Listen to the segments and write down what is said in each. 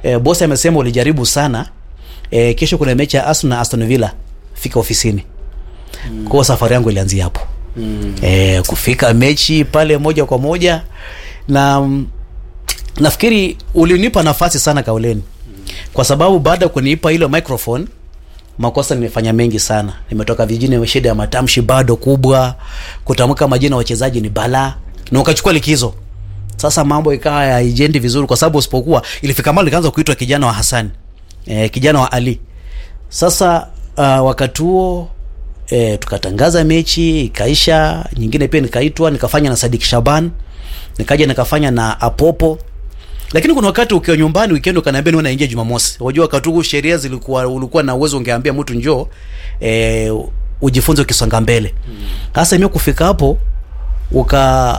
e, boss amesema ulijaribu sana e, kesho kuna mechi ya Arsenal na Aston Villa fika ofisini mm. kwa safari yangu ilianzia hapo mm. e, kufika mechi pale moja kwa moja na mm, nafikiri ulinipa nafasi sana kauleni kwa sababu baada ya kunipa ile microphone makosa nimefanya mengi sana nimetoka vijijini shida ya matamshi bado kubwa kutamka majina ya wachezaji ni balaa na ukachukua likizo sasa mambo ikawa haijendi vizuri kwa sababu usipokuwa ilifika mali ikaanza kuitwa kijana wa Hassan e, kijana wa Ali sasa uh, wakati huo e, tukatangaza mechi ikaisha nyingine pia nikaitwa nikafanya na Sadik Shaban nikaja nikafanya na Apopo lakini kuna wakati ukiwa nyumbani weekend ukaniambia niwe naingia Jumamosi. Unajua wakati huu sheria zilikuwa ulikuwa na uwezo ungeambia mtu njoo eh, ujifunze ukisonga mbele. Sasa mimi kufika hapo uka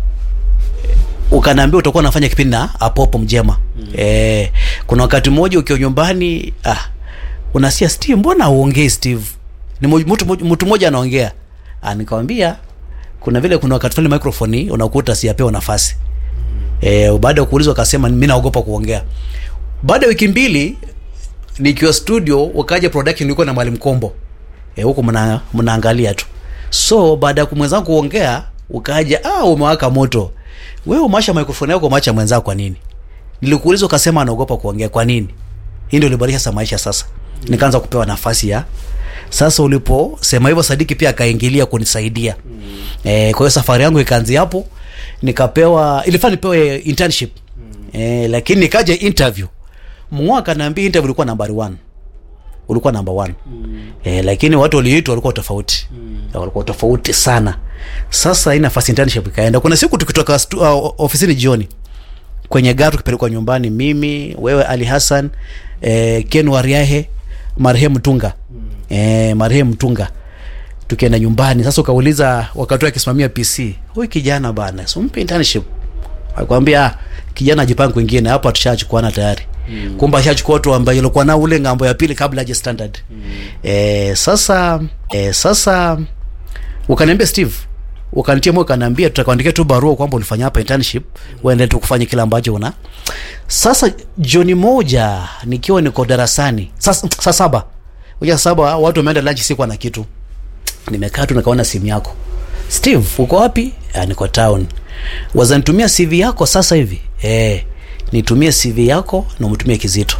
ukaniambia utakuwa unafanya kipindi na Apopo Mjema. Mm. Eh, kuna wakati mmoja ukiwa nyumbani ah unasikia Steve, mbona uongei Steve? Ni mo- mtu mtu mmoja anaongea. Ah, nikamwambia kuna vile kuna wakati fulani microphone unakuta siyapewa nafasi. E, baada ya kuulizwa akasema mimi naogopa kuongea. Baada ya wiki mbili nikiwa studio, wakaja production nilikuwa na Mwalimu Kombo e, huko mna mnaangalia tu. So baada ya kumwenzangu kuongea, ukaja ah, umewaka moto. Wewe umeasha microphone yako umeacha mwenzako kwa nini? Nilikuuliza ukasema anaogopa kuongea kwa nini? Hii ndio ilibadilisha sasa maisha sasa. Nikaanza kupewa nafasi ya sasa uliposema hivyo Sadiki pia akaingilia kunisaidia. Mm. Eh, kwa hiyo safari yangu ikaanzia hapo nikapewa ilifaa nipewe internship. Mm. Eh, lakini nikaja interview. Mwaka naambia interview ilikuwa nambari 1. Ulikuwa number 1. Mm. Eh, lakini watu waliitwa walikuwa tofauti. Mm. Walikuwa tofauti sana. Sasa hii nafasi internship ikaenda. Kuna siku tukitoka stu, uh, ofisini jioni kwenye gari tukipelekwa nyumbani, mimi wewe, Ali Hassan eh, Ken Wariahe, marehemu Tunga eh, marehemu Tunga tukienda nyumbani. Sasa ukauliza wakati akisimamia PC, huyu kijana bana, simpe internship. Akwambia "Ah, kijana ajipange kwingine, hapo tushachukuana tayari. Mm. Kumbe ashachukua watu ambao ilikuwa na ule ngambo ya pili kabla haja standard. Mm. Eh, sasa eh, sasa ukaniambia Steve ukanitia moyo ukaniambia tutakuandikia tu barua kwamba ulifanya hapa internship uende tu kufanya kile ambacho una sasa jioni moja nikiwa niko darasani saa saa saba uja saba watu wameenda lunch sikuwa na kitu nimekaa tu nikaona simu yako steve uko wapi ah, niko town wazanitumia cv yako sasa hivi eh nitumie cv yako na umtumie kizito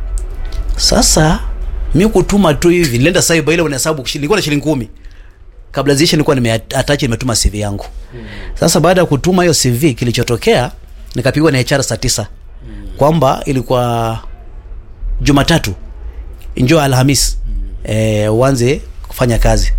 sasa mi kutuma tu hivi nilienda saiba ile unahesabu kushi- nilikuwa na shilingi kumi kabla ziishe nilikuwa nimeattach nimetuma CV yangu. Sasa baada ya kutuma hiyo CV kilichotokea nikapigwa na HR saa tisa kwamba ilikuwa Jumatatu njoo Alhamis eh, uanze kufanya kazi.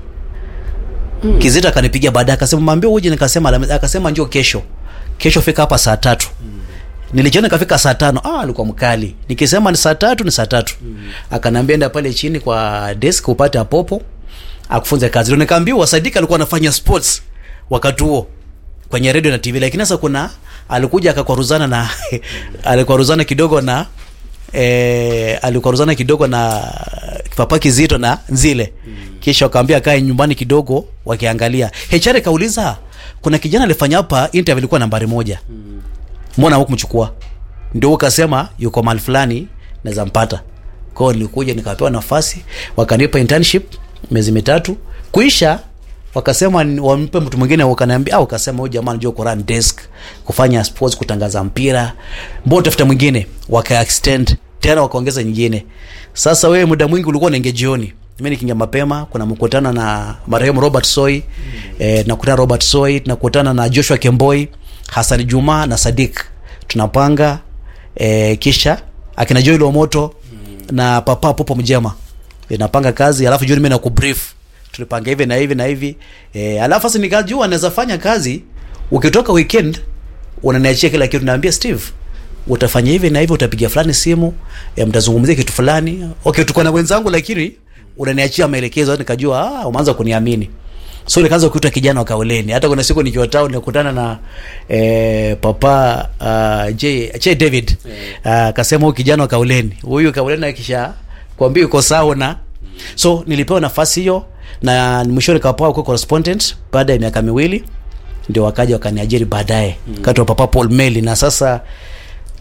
Kizito akanipigia baadaye akasema mwambie uje, nikasema Alhamisi, akasema njoo kesho. Kesho fika hapa saa tatu. Nilijiona kafika saa tano. Ah, alikuwa mkali. Nikisema ni saa tatu ni saa tatu. Akanambia enda pale chini kwa desk upate apopo akufunze kazi. Ndio nikaambiwa Sadika alikuwa anafanya sports wakati huo kwenye radio na TV, lakini sasa kuna alikuja akakwaruzana na alikwaruzana kidogo na eh, alikwaruzana kidogo na papa Kizito na Nzile kisha wakaambia kae nyumbani kidogo wakiangalia. HR kauliza kuna kijana alifanya hapa interview ilikuwa nambari moja mbona hukumchukua? Ndio ukasema yuko mahali fulani naweza mpata. Kwa hiyo nilikuja nikapewa nafasi, wakanipa internship miezi mitatu. Kuisha wakasema ni- wampe mtu mwingine, wakaniambia au wakasema huyu jamaa anajua ku run desk, kufanya sports, kutangaza mpira, mbona tafuta mwingine, waka extend tena wakaongeza nyingine. Sasa wewe muda mwingi ulikuwa unaingia jioni, mimi nikiingia mapema, kuna mkutano na marehemu Robert Soy mm. eh, nakutana Robert Soy, tunakutana na Joshua Kemboi, Hassan Juma na Sadik, tunapanga eh, kisha akina Joel Omoto mm. na Papa Popo Mjema e, napanga kazi, alafu jioni mimi nakubrief tulipanga hivi na hivi na hivi e, alafu sasa nikajua naweza fanya kazi ukitoka weekend unaniachia kila kitu, naambia Steve utafanya hivi na hivi, utapiga fulani simu e, mtazungumzia kitu fulani. Okay, tuko na wenzangu, lakini unaniachia maelekezo. Nikajua ah, umeanza kuniamini so nikaanza kuitwa kijana wa Kaoleni. Hata kuna siku nikiwa town nikutana na eh, papa uh, J, J David akasema uh, huyu kijana wa Kaoleni, huyu Kaoleni akisha kuambia uko sawa na so nilipewa nafasi hiyo na mwisho nikapewa kwa correspondent baada ya miaka miwili ndio wakaja wakaniajiri baadaye mm. kati wa papa Paul Meli na sasa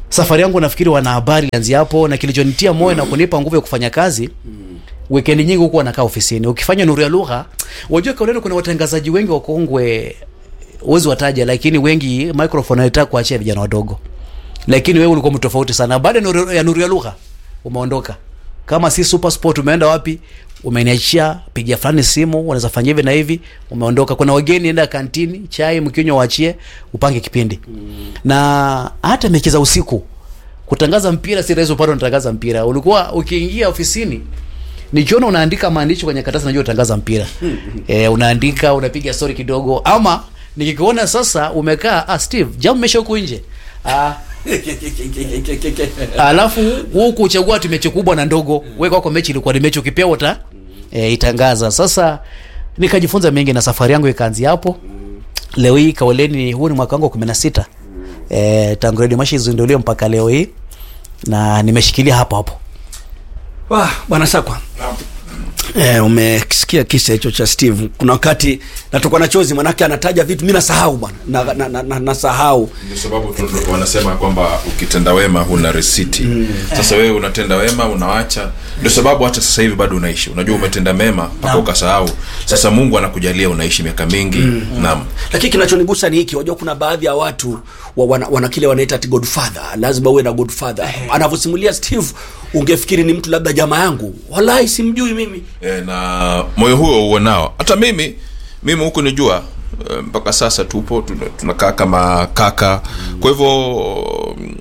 safari yangu nafikiri wanahabari ilianzia hapo na kilichonitia moyo na kunipa nguvu ya kufanya kazi wikendi nyingi huku wanakaa ofisini ukifanya nuru ya lugha wajua kauleni kuna watangazaji wengi wakongwe uwezi wataja lakini wengi microphone wanataka kuachia vijana wadogo lakini wewe ulikuwa mtu tofauti sana baada ya nuru ya nuru ya lugha umeondoka kama si super sport umeenda wapi umeniachia pigia fulani simu unaweza fanya hivi na hivi umeondoka kuna wageni enda kantini chai mkinywa waachie upange kipindi mm. na hata mechi za usiku kutangaza mpira si rahisi upate unatangaza mpira ulikuwa ukiingia ofisini nikiona unaandika maandishi kwenye karatasi najua utangaza mpira e, unaandika unapiga story kidogo ama nikikuona sasa umekaa ah, steve jamu mesha huku nje ah, alafu huku uchagua tu mechi kubwa na ndogo we kwako mechi ilikuwa ni mechi ukipewa uta e, itangaza sasa nikajifunza mengi na safari yangu ikaanzia hapo leo hii kaoleni huu ni mwaka wangu wa kumi na sita e, tangu redio mashi izinduliwe mpaka leo hii na nimeshikilia hapo hapo Wah, bwana sakwa Eh, umesikia kisa hicho cha steve kuna wakati natokwa na chozi manake anataja vitu mi nasahau bwana nasahau na, na, na, nasahau. ndio sababu tu- tu- wanasema kwamba ukitenda wema huna risiti mm. sasa wewe unatenda wema unawacha ndio sababu hata sasa hivi bado unaishi unajua umetenda mema mpaka ukasahau sasa mungu anakujalia unaishi miaka mingi mm. naam lakini kinachonigusa ni hiki wajua kuna baadhi ya watu wa, wana, wana kile wanaita ati godfather lazima uwe na godfather anavyosimulia steve ungefikiri ni mtu labda jamaa yangu walai simjui mimi e, na moyo huo uonao hata mimi mimi huku nijua e, mpaka sasa tupo tuna- tunakaa kama kaka kwa hivyo mm,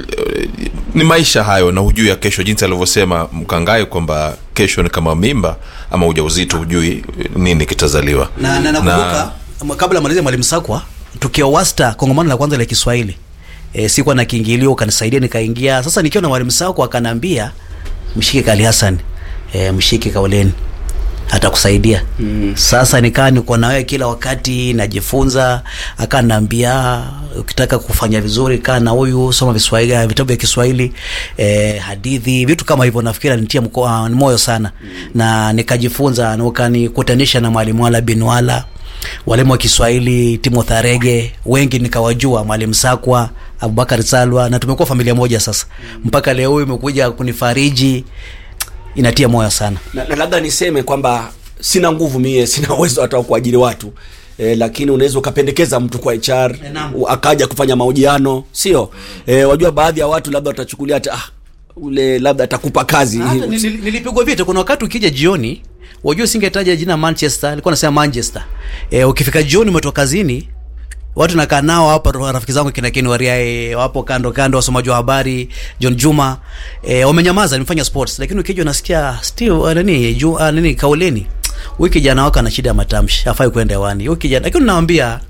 e, ni maisha hayo na hujui ya kesho jinsi alivyosema mkangai kwamba kesho ni kama mimba ama ujauzito hujui nini kitazaliwa na, na nakumbuka na, kabla malizi mwalimu sakwa tukiwa wasta kongamano la kwanza la kiswahili e, sikuwa na kiingilio ukanisaidia nikaingia sasa nikiwa na mwalimu sakwa akanaambia mshike kali hasan e, mshike kauleni atakusaidia mm. sasa nikaa niko na wewe kila wakati najifunza akanaambia ukitaka kufanya vizuri kaa na huyu soma viswahili vitabu vya kiswahili eh, hadithi vitu kama hivyo nafikiri nitia mko- moyo sana mm. na nikajifunza na ukanikutanisha na mwalimu wala binwala walimu wa kiswahili timothy arege wengi nikawajua mwalimu sakwa abubakar salwa na tumekuwa familia moja sasa mpaka leo hii imekuja kunifariji inatia moyo sana na, na labda niseme kwamba sina nguvu mie sina uwezo hata wa kuajiri watu E, lakini unaweza ukapendekeza mtu kwa HR naam. u- akaja kufanya mahojiano sio e, wajua baadhi ya watu labda watachukulia hata ah, ule labda atakupa kazi Hata nili- nilipigwa vita kuna wakati ukija jioni wajua singetaja jina manchester alikuwa nasema manchester e, ukifika jioni umetoka kazini watu nakaa nao hapa ro- rafiki zangu kina Ken Wariae wapo kando kando wasomaji wa habari John Juma e, wamenyamaza nimefanya sports lakini ukija unasikia Steve uh, nani ju, uh, nani kauleni huyu kijana wako ana shida ya matamshi hafai kwenda hewani huyu kijana lakini naambia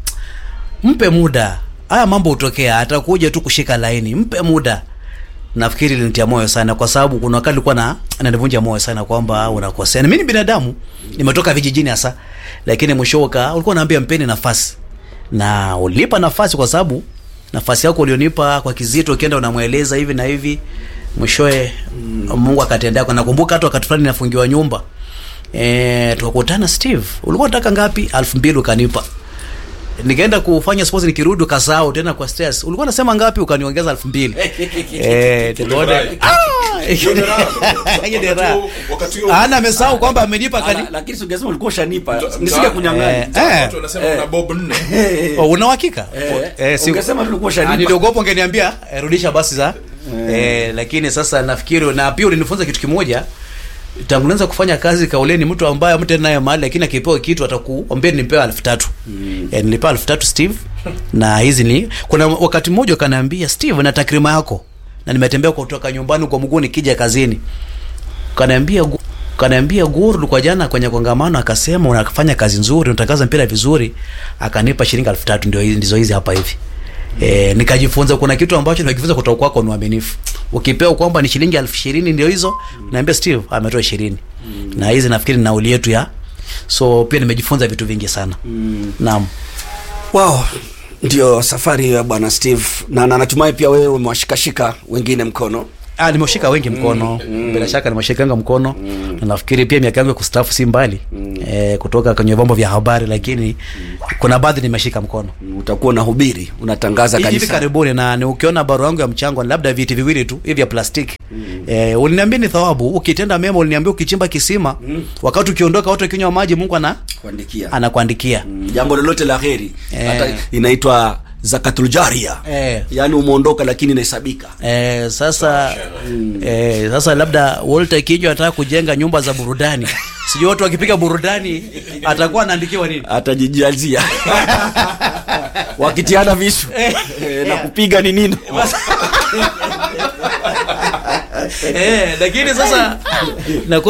mpe muda haya mambo hutokea atakuja tu kushika laini mpe muda nafikiri linitia moyo sana kwa sababu kuna wakati ulikuwa na ananivunja moyo sana kwamba unakosea na mimi ni binadamu nimetoka vijijini hasa lakini mwishoka ulikuwa unaambia mpeni nafasi na ulipa nafasi kwa sababu nafasi yako ulionipa kwa kizito ukienda unamweleza hivi na hivi mwishowe mm. mungu akatendea kwa nakumbuka hata wakati fulani nafungiwa nyumba e, tukakutana steve ulikuwa unataka ngapi elfu mbili ukanipa nikaenda kufanya sports nikirudi ukasahau tena kwa stress ulikuwa unasema ngapi ukaniongeza elfu mbili eh tukaona Ah! Hiyo ni raha. Wakati huo- ana amesahau kwamba amenipa kani Ala, lakini singesema ulikuwa ushanipa nisinge kunyang'anya Eh, Sasa watu wanasema una bob nne Oh, una uhakika Eh, Eh, si- ungesema tu ulikuwa Ah, ushanipa. niliogopa ungeniambia eh, rudisha basi za eh, lakini sasa nafikiri na pia ulinifunza kitu kimoja tangu naanza kufanya kazi kauleni mtu ambaye mtu naye mahali lakini akipewa kitu atakuambia nipewa elfu tatu mm. e, nilipewa elfu tatu steve na hizi ni kuna wakati mmoja ukaniambia steve na takrima yako na nimetembea kutoka nyumbani kwa mguu nikija kazini kanaambia gu- kanaambia guru kwa jana kwenye kongamano akasema unafanya kazi nzuri unatangaza mpira vizuri akanipa shilingi elfu tatu ndio hizi ndizo hizi hapa hivi E, nikajifunza kuna kitu ambacho najifunza kutoka kwako ni uaminifu ukipewa kwamba ni shilingi elfu ishirini ndio hizo naambia steve ametoa ishirini na hizi nafikiri ni nauli yetu ya so pia nimejifunza vitu vingi sana mm. naam wow ndio safari ya bwana steve na na natumai pia wewe umewashikashika wengine mkono Ah, nimeshika wengi mkono bila shaka nimeshikanga mkono na nafikiri pia miaka yangu ya kustaafu si mbali eh, kutoka kwenye vyombo vya habari lakini kuna baadhi nimeshika mkono utakuwa unahubiri unatangaza hivi kanisa karibuni na ni ukiona barua yangu ya mchango ni labda viti viwili tu hivi vya plastiki eh, uliniambia ni thawabu ukitenda mema uliniambia ukichimba kisima wakati ukiondoka watu wakinywa maji mungu ana kuandikia anakuandikia Mm, jambo lolote la heri Eh. hata inaitwa zakatul jaria Eh. yaani umeondoka lakini inahesabika Eh, sasa eh, sasa labda Walter Kijo anataka kujenga nyumba za burudani sijui watu wakipiga burudani atakuwa anaandikiwa nini atajijazia wakitiana visu eh, na kupiga ni nini eh, lakini sasa na